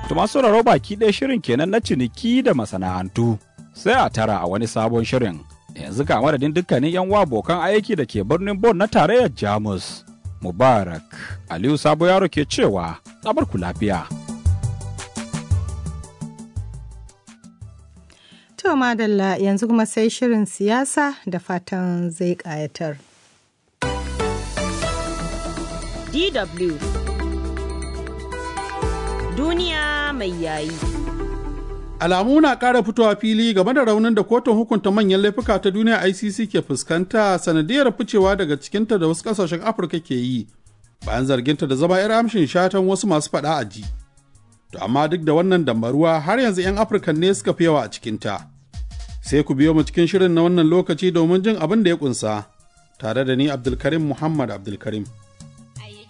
To masu sauraro baki ɗaya shirin kenan na ciniki da masana'antu. Sai a tara a wani sabon shirin. Yanzu ga madadin dukkanin 'yan wa abokan aiki da ke birnin Bon na tarayyar Jamus. Mubarak Aliyu Sabo Yaro ke cewa, ku lafiya. To madalla yanzu kuma sai shirin siyasa da fatan zai ƙayatar. DW Duniya mai yayi. Alamu na ƙara fitowa fili game da raunin da kotun hukunta manyan laifuka ta duniya ICC ke fuskanta sanadiyar ficewa daga cikinta da wasu ƙasashen Afirka ke yi bayan zarginta da zama 'yar amshin shatan wasu masu faɗa a ji. To amma duk da wannan dambaruwa har yanzu 'yan Afirka ne suka fi yawa a cikinta. Sai ku biyo mu cikin shirin na wannan lokaci domin jin abin da ya ƙunsa, tare da ni Abdulkarim Muhammad Abdulkarim.